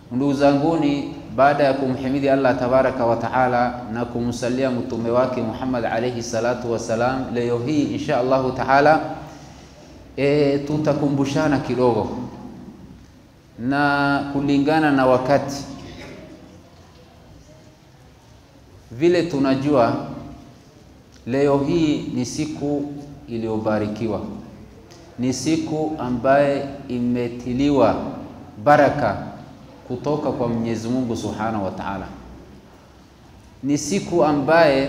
Ndugu zanguni, baada ya kumhimidi Allah tabaraka wa taala na kumsalia mtume wake Muhammad alayhi salatu wassalam, leo hii insha Allahu taala e, tutakumbushana kidogo na kulingana na wakati vile tunajua leo hii ni siku iliyobarikiwa, ni siku ambaye imetiliwa baraka kutoka kwa Mwenyezi Mungu Subhanahu wa Ta'ala. Ni siku ambaye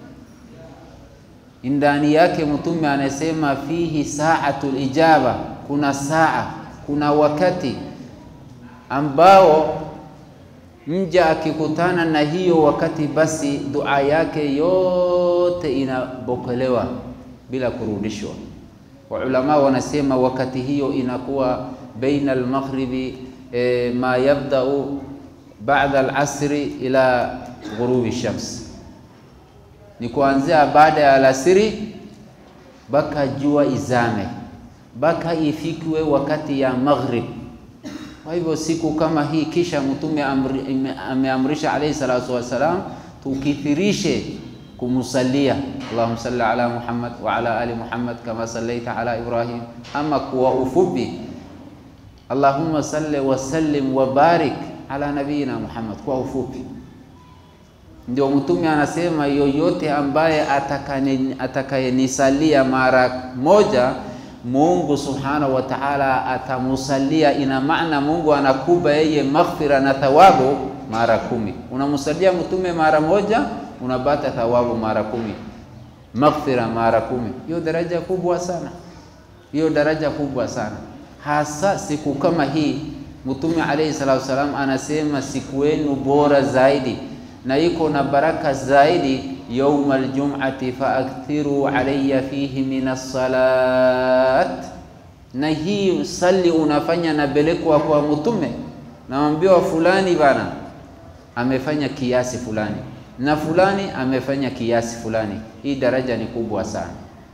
ndani yake mtume anasema fihi saatul ijaba, kuna saa, kuna wakati ambao mja akikutana na hiyo wakati, basi dua yake yote inapokelewa bila kurudishwa. Waulama wanasema wakati hiyo inakuwa baina almaghribi e, ma yabdau baada alasri ila ghurubi shams, ni kuanzia baada ya alasiri baka jua izame, baka ifikiwe wakati ya maghrib. Kwa hivyo siku kama hii, kisha mtume ameamrisha alayhi salatu wassalam tukithirishe kumusalia, Allahumma salli ala Muhammad wa ala ali Muhammad kama sallaita ala Ibrahim. Ama kwa ufupi, Allahumma salli wa sallim wa barik ala nabiyina Muhammad, kwa ufupi. Ndio mtume anasema yoyote ambaye atakayenisalia mara moja Mungu subhanahu wa ta'ala atamusalia. Ina maana Mungu anakuba yeye maghfira na thawabu mara kumi. Unamusalia mtume mara moja unapata thawabu mara kumi, maghfira mara kumi. Hiyo daraja kubwa sana, hiyo daraja kubwa sana, hasa siku kama hii. Mtume alayhi salatu wasalam anasema siku yenu bora zaidi na iko na baraka zaidi yauma aljum'ati faakthiru alayya fihi min as-salat. Na hii sali unafanya nabelekwa kwa mtume, naambiwa fulani bana amefanya kiasi fulani na fulani amefanya kiasi fulani. Hii daraja ni kubwa sana.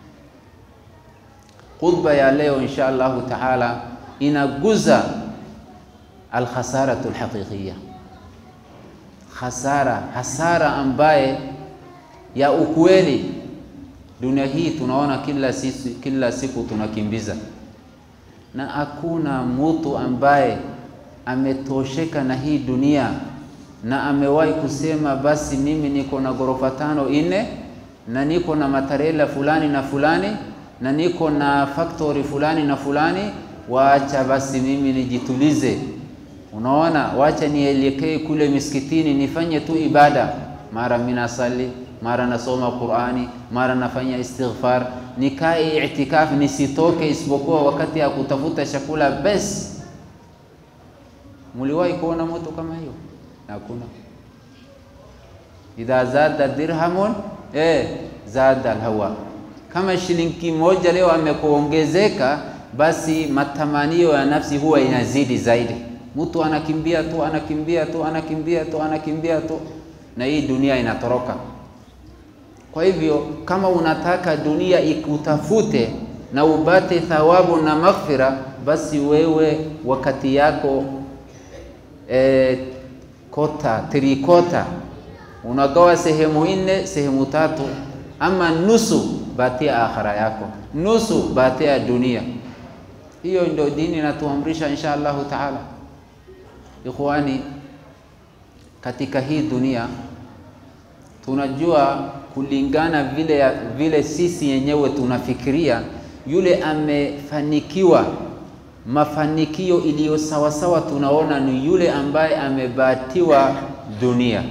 Khutba ya leo insha Allahu taala inaguza alkhasaratu alhaqiqiyya hasara hasara ambaye ya ukweli. Dunia hii tunaona kila siku, kila siku tunakimbiza, na hakuna mtu ambaye ametosheka na hii dunia na amewahi kusema basi mimi niko na ghorofa tano nne na niko na matarela fulani na fulani na niko na factory fulani na fulani, waacha basi mimi nijitulize Unaona, wacha nielekee kule misikitini nifanye tu ibada, mara minasali, mara nasoma Qur'ani, mara nafanya istighfar, nikae itikafu, nisitoke isipokuwa wakati ya kutafuta chakula bes. Muliwahi kuona moto kama hiyo? Hakuna. idha zada dirhamun eh, zada alhawa. Kama shilingi moja leo amekuongezeka, basi matamanio ya nafsi huwa inazidi zaidi Mtu anakimbia tu anakimbia tu anakimbia tu anakimbia tu, na hii dunia inatoroka. Kwa hivyo kama unataka dunia ikutafute na upate thawabu na maghfira, basi wewe wakati yako e, kota trikota unagawa sehemu nne, sehemu tatu, ama nusu batia akhira yako, nusu batia dunia. Hiyo ndio dini inatuamrisha insha Allahu taala. Ikhwani, katika hii dunia tunajua kulingana vile, vile sisi yenyewe tunafikiria, yule amefanikiwa mafanikio iliyo sawasawa, tunaona ni yule ambaye amebatiwa dunia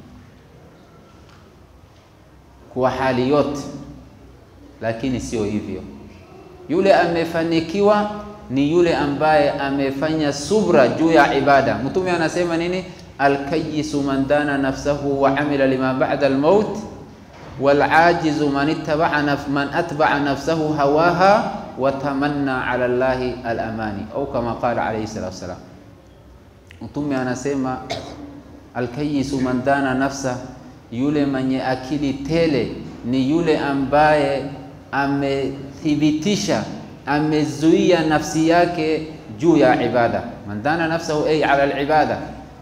kwa hali yote, lakini sio hivyo. Yule amefanikiwa ni yule ambaye amefanya subra juu ya ibada. Mtume anasema nini? Alkayisu man dana nafsahu wa amila lima ba'da almaut walajizu man ittaba'a naf man atba'a nafsahu hawaha wa tamanna ala Allahi alamani au kama qala alayhi salatu wasalam. Mtume anasema alkayisu man dana nafsa, yule mwenye akili tele ni yule ambaye amethibitisha amezuia nafsi yake juu ya ibada. Man dana nafsahu ay ala alibada,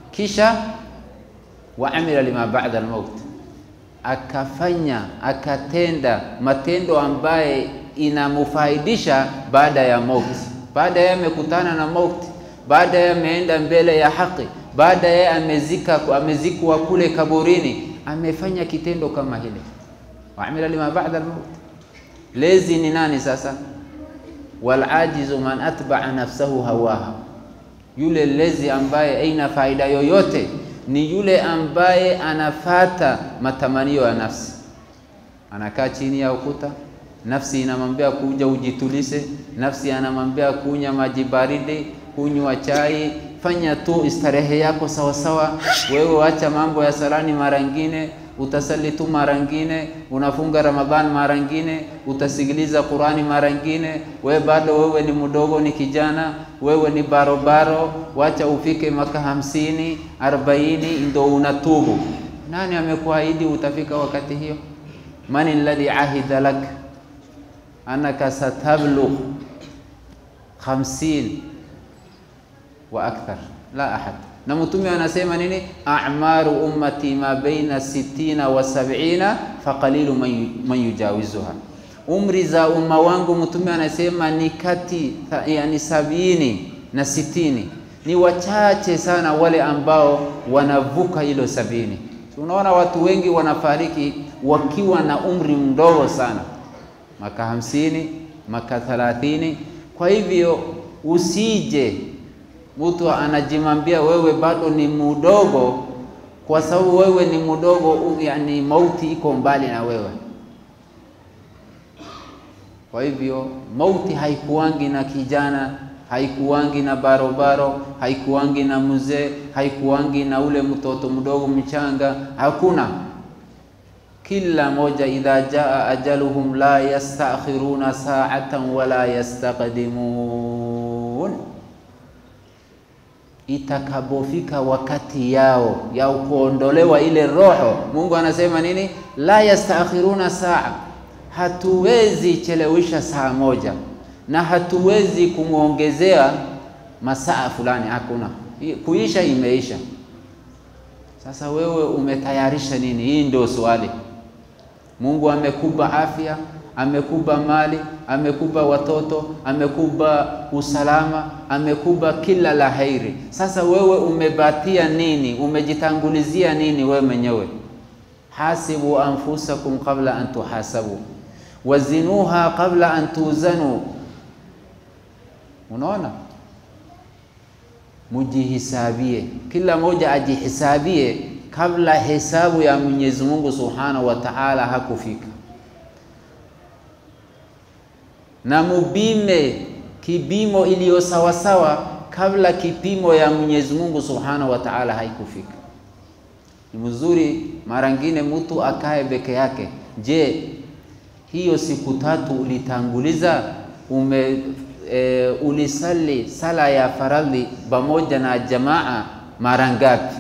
kisha wa amila lima ba'da al-maut, akafanya akatenda matendo ambaye inamufaidisha baada ya mauti, baada ya amekutana na mauti, baada ya ameenda mbele ya haki, baada ya amezika amezikwa kule kaburini, amefanya kitendo kama hile, wa amila lima ba'da al-maut. Lezi ni nani sasa? wal ajizu man atba'a nafsahu hawaha yule lezi ambaye aina faida yoyote ni yule ambaye anafata matamanio ya nafsi. Anakaa chini ya ukuta, nafsi inamwambia kuja ujitulise, nafsi anamwambia kunywa maji baridi, kunywa chai, fanya tu istarehe yako sawasawa. Wewe wacha mambo ya salani mara ngine, utasali tu mara ngine, unafunga Ramadhani mara ngine, utasikiliza Qurani mara ngine. Wewe bado wewe ni mdogo, ni kijana, wewe ni barobaro, wacha ufike maka hamsini arobaini ndo unatubu. Nani amekuahidi utafika wakati hiyo? Man alladhi ahida lak annaka satablugh khamsin wa akthar la ahad na Mtume anasema nini? a'maru ummati ma baina sittina wa sab'ina faqalilu man yujawizuha, umri za umma wangu Mtume anasema ni kati yani sabini na sitini, ni wachache sana wale ambao wanavuka hilo sabini. Tunaona watu wengi wanafariki wakiwa na umri mdogo sana, maka hamsini, maka thalathini. Kwa hivyo usije mtu anajimambia wewe bado ni mdogo, kwa sababu wewe ni mdogo, yani mauti iko mbali na wewe. Kwa hivyo mauti haikuwangi na kijana, haikuwangi na barobaro, haikuwangi na mzee, haikuwangi na ule mtoto mdogo mchanga, hakuna. Kila moja, idha jaa ajaluhum la yastakhiruna sa'atan wala yastaqdimun itakapofika wakati yao ya kuondolewa ile roho, Mungu anasema nini? La yastakhiruna saa, hatuwezi chelewesha saa moja na hatuwezi kumwongezea masaa fulani, hakuna. Kuisha imeisha. Sasa wewe umetayarisha nini? Hii ndio swali. Mungu amekupa afya amekupa mali, amekupa watoto, amekupa usalama, amekupa kila la heri. Sasa wewe umebatia nini? Umejitangulizia nini wewe mwenyewe? hasibu anfusakum qabla an tuhasabu wazinuha qabla an tuzanu. Unaona, mujihisabie, kila moja ajihisabie kabla hesabu ya Mwenyezi Mungu Subhanahu wa Ta'ala hakufika na mubime kipimo iliyo sawasawa kabla kipimo ya Mwenyezi Mungu Subhanahu wa Ta'ala haikufika. Ni mzuri mara ngine mtu akae peke yake. Je, hiyo siku tatu ulitanguliza ume e, ulisali sala ya faradhi pamoja na jamaa mara ngapi?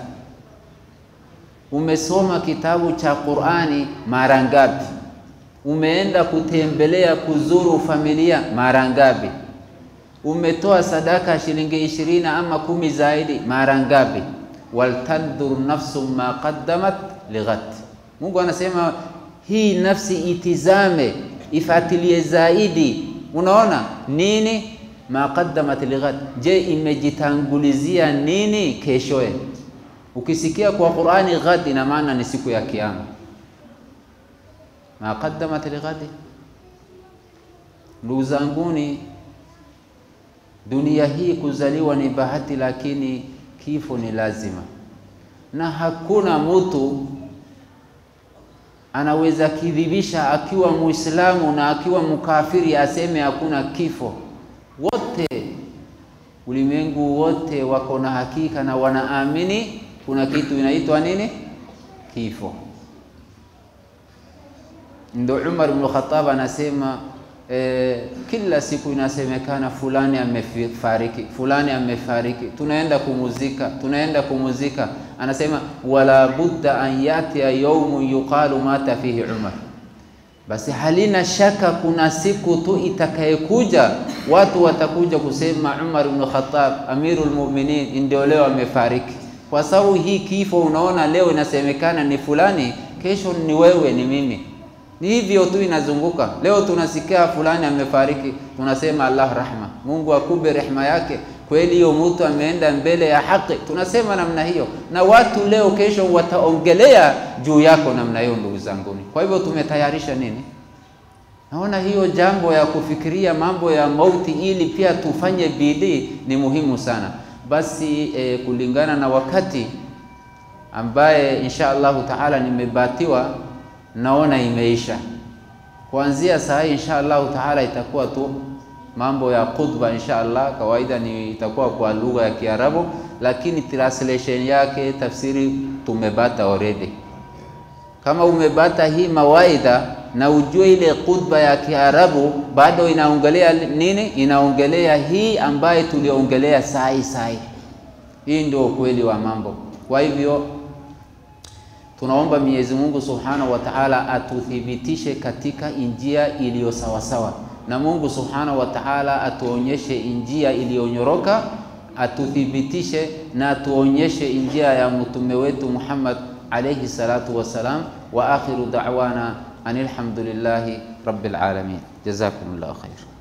Umesoma kitabu cha Qur'ani mara ngapi? Umeenda kutembelea kuzuru familia mara ngapi? Umetoa sadaka shilingi ishirini ama kumi zaidi mara ngapi? waltandhur nafsu ma qaddamat lighad. Mungu anasema hii nafsi itizame, ifatilie zaidi. Unaona nini? ma qaddamat lighad, je, imejitangulizia nini keshoe? Ukisikia kwa Qur'ani ghad, ina maana ni siku ya Kiyama ma qaddamat lighadi. Ndugu zanguni, dunia hii kuzaliwa ni bahati, lakini kifo ni lazima, na hakuna mtu anaweza kidhibisha akiwa Muislamu na akiwa mkafiri aseme hakuna kifo. Wote ulimwengu wote wako na hakika na wanaamini kuna kitu inaitwa nini? Kifo. Ndo Umar ibn Khattab anasema eh, kila siku inasemekana fulani amefariki, fulani amefariki, tunaenda kumuzika, tunaenda kumuzika. Anasema wala budda an yatia yaumu yuqalu mata fihi Umar, basi halina shaka kuna siku tu itakayekuja watu watakuja kusema Umar ibn Khattab amirul mu'minin ndio leo amefariki. kwa sababu hii kifo unaona leo inasemekana ni fulani, kesho ni wewe, ni mimi. Ni hivyo tu inazunguka. Leo tunasikia fulani amefariki, tunasema Allah rahma, Mungu akube rehema yake. Kweli hiyo mtu ameenda mbele ya haki, tunasema namna hiyo, na watu leo kesho wataongelea juu yako namna hiyo, ndugu zanguni. Kwa hivyo tumetayarisha nini? Naona hiyo jambo ya kufikiria mambo ya mauti ili pia tufanye bidii ni muhimu sana. Basi eh, kulingana na wakati ambaye insha Allahu taala nimebatiwa, naona imeisha. Kuanzia saa hii insha Allahu taala itakuwa tu mambo ya khutba insha Allah. Kawaida ni itakuwa kwa lugha ya Kiarabu, lakini translation yake tafsiri tumebata already. Kama umebata hii mawaidha na ujue ile khutba ya Kiarabu bado inaongelea nini? Inaongelea hii ambaye tuliongelea sai sai. Hii ndio ukweli wa mambo. Kwa hivyo tunaomba Mwenyezi Mungu Subhanahu wa Ta'ala atuthibitishe katika njia iliyo sawasawa, na Mungu Subhanahu wa Ta'ala atuonyeshe njia iliyonyoroka, atuthibitishe na atuonyeshe njia ya mtume wetu Muhammad alayhi salatu wassalam. Wa akhiru da'wana anil hamdulillahi rabbil alamin. Jazakumullahu khair.